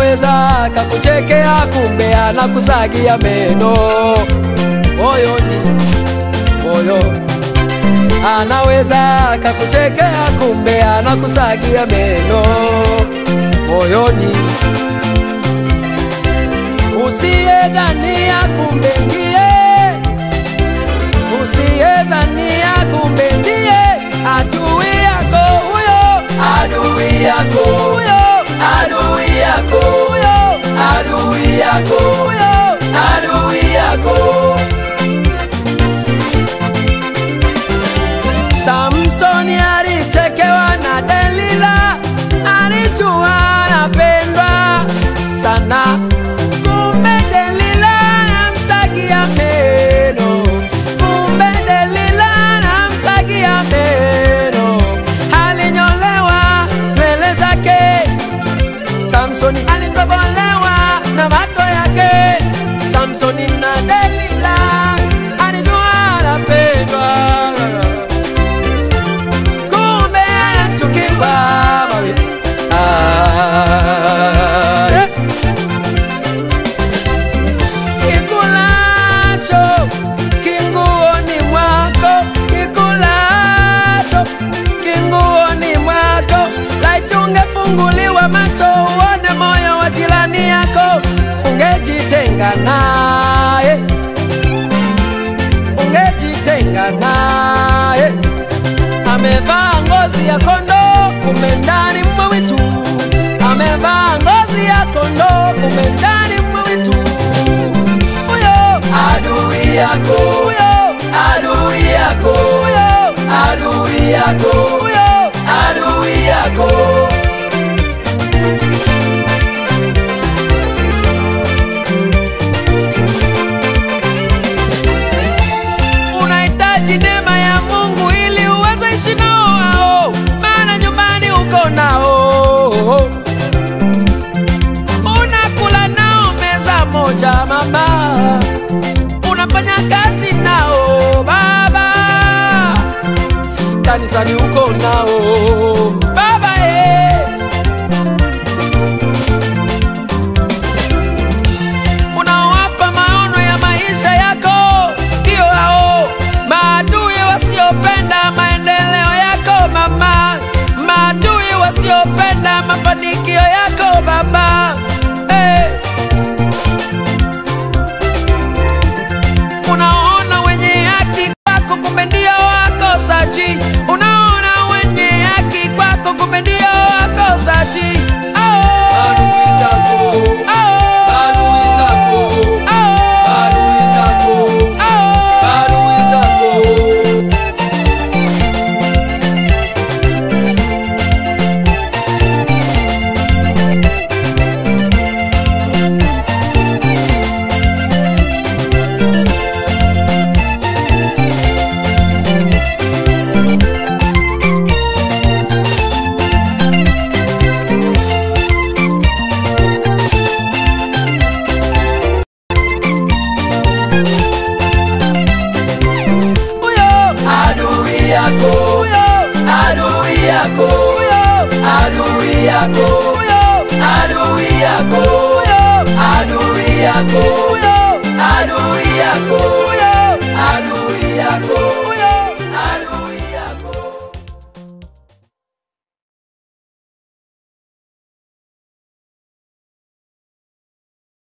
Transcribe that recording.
anaweza kakuchekea, kumbe anakusagia meno moyoni, moyo anaweza kakuchekea, kumbe anakusagia meno moyoni. Usiyedhania kumbe ndiye, usiyedhania kumbe ndiye adui yako huyo, adui yako huyo, adui yako huyo, adui yako huyo, adui yako. Samsoni alichekewa na Delila, alijua anapendwa sana, kumbe Delila anamsagia meno, kumbe Delila anamsagia meno. Alinyolewa nywele zake, Samsoni alitobolewa na macho yake. Samsoni na Delila alijua anapendwa kumbe anachukiwa mawe. Ah, eh. Kikulacho kinguoni mwako, kikulacho kinguoni mwako, laiti ungefunguliwa macho uone moyo wa jirani yako, ungejitenga naye, ungejitenga naye amevaa ngozi ya kondoo, kumbe ndani mwa mwitu. Amevaa ngozi ya kondoo, kumbe ndani mwa mwitu. Huyo adui yako, huyo adui yako, huyo adui yako, huyo adui yako. unahitaji neema ya Mungu ili uweze ishi nao hao, maana nyumbani uko nao, unakula nao meza moja mama, unafanya kazi nao baba, kanisani uko nao baba eh. unaowapa maono ya maisha yako, ndio hao maadui wasiopenda maendeleo yako mama, maadui wasiopenda mafanikio yako baba. Eh. Unaona wenye haki kwako, kumbe ndio wakosaji. Unaona wenye haki kwako, kumbe ndio wakosaji. Adui zako, adui zako, adui zako, adui zako. huyo adui yako, huyo adui yako, huyo adui yako, huyo adui yako, huyo adui yako, huyo adui yako, huyo adui yako.